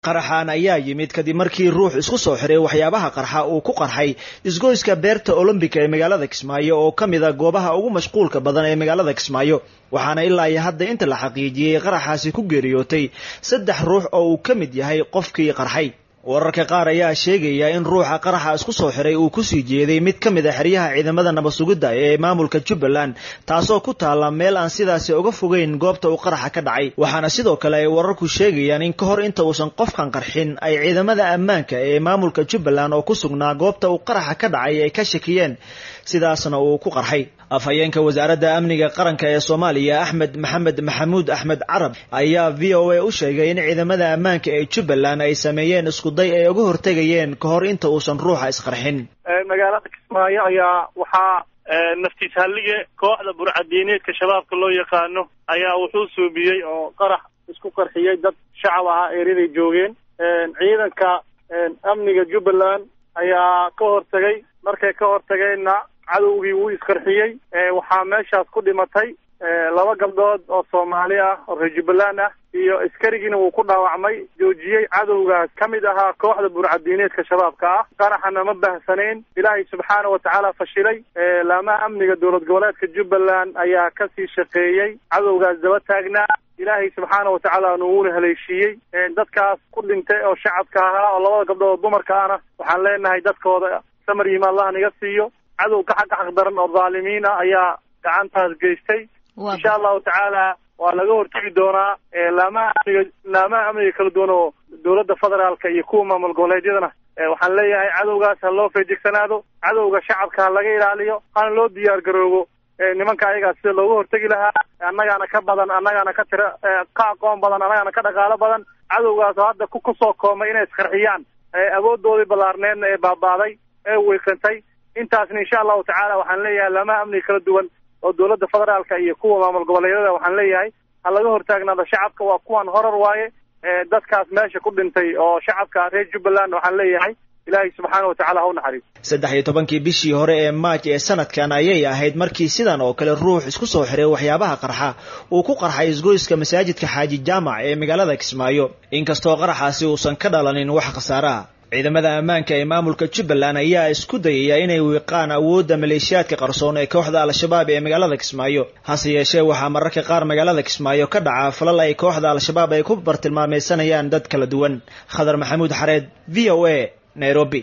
qaraxan ayaa yimid kadib markii ruux isku soo xiray waxyaabaha qarxa uu ku qarxay isgoyska beerta olombika ee magaalada kismaayo oo ka mid a goobaha ugu mashquulka badan ee magaalada kismaayo waxaana ilaa iyo hadda inta la xaqiijiyey qaraxaasi ku geeriyootay saddex ruux oo uu ka mid yahay qofkii qarxay wararka qaar ayaa sheegaya in ruuxa qaraxa isku soo xiray uu kusii jeeday mid ka mid a xeryaha ciidamada nabad sugidda ee maamulka jubbaland taasoo ku taalla meel aan sidaasi uga fogeyn goobta uu qaraxa ka dhacay waxaana sidoo kale ay wararku sheegayaan in ka hor inta uusan qofkan qarxin ay ciidamada ammaanka ee maamulka jubbaland oo ku sugnaa goobta uu qaraxa ka dhacay ay ka shakiyeen sidaasna uu ku qarxay afhayeenka wasaaradda amniga qaranka ee soomaaliya axmed maxamed maxamuud axmed carab ayaa v o a u sheegay in ciidamada ammaanka ee jubbaland ay sameeyeen iskuday ay uga hortegayeen ka hor inta uusan ruuxa isqarxin magaalada kismaayo ayaa waxaa naftiis hallige kooxda burcadiineedka shabaabka loo yaqaano ayaa wuxuu suubiyey oo qarax isku qarxiyey dad shacab ahaa ereyaday joogeen ciidanka amniga jubbaland ayaa ka hortegay markay ka hortageenna cadowgii wuu isqarxiyey waxaa meeshaas ku dhimatay laba gabdhood oo soomaali ah oo reer jubbaland ah iyo askarigiina wuu ku dhaawacmay joojiyey cadowgaas ka mid ahaa kooxda burcadiineedka shabaabka ah qaraxana ma bahsanayn ilaahay subxaana watacaala fashilay laamaha amniga dowlad goboleedka jubbaland ayaa kasii shaqeeyey cadowgaas daba taagnaa ilaahay subxaana watacaala nuuna haleeshiiyey dadkaas ku dhintay oo shacabka ahaa oo labada gabdhood oo dumarka ahna waxaan leenahay dadkooda samar yima allah naga siiyo cadow ka xaq xaq daran oo dhaalimiin ah ayaa gacantaas geystay insha allahu tacaala waa laga hortegi doonaa laamaha amniga laamaha amniga kala duwan oo dowladda federaalka iyo kuwa maamul goboleedyadana waxaan leeyahay cadowgaas ha loo feejigsanaado cadowga shacabka ha laga ilaaliyo hana loo diyaar garoobo nimanka ayagaa sida looga hortegi lahaa annagaana ka badan annagaana ka tira ka aqoon badan annagaana ka dhaqaalo badan cadowgaas oo hadda kusoo koomay inay isqarxiyaan awoodoodii ballaarneedna ee baabaaday ee weykantay intaasna insha allahu tacaala waxaan leeyahay laamaha amniga kala duwan oo dowladda federaalka iyo kuwa maamul goboleedyada waxaan leeyahay ha laga hortaagnaado shacabka waa kuwan horar waaye dadkaas meesha ku dhintay oo shacabka reer jubbaland waxaan leeyahay ilaahay subxaana watacaala ha u naxariis saddex iyo tobankii bishii hore ee maaj ee sanadkan ayay ahayd markii sidan oo kale ruux isku soo xiray waxyaabaha qarxa uu ku qarxay isgoyska masaajidka xaaji jaamac ee magaalada kismaayo inkastoo qaraxaasi uusan ka dhalanin wax khasaaraha ciidamada ammaanka ee maamulka jubbaland ayaa isku dayaya inay wiiqaan awoodda maleeshiyaadka qarsoon ee kooxda al-shabaab ee magaalada kismaayo hase yeeshee waxaa mararka qaar magaalada kismaayo ka dhaca falal ay kooxda al-shabaab ay ku bartilmaameysanayaan dad kala duwan khadar maxamuud xareed v o a nairobi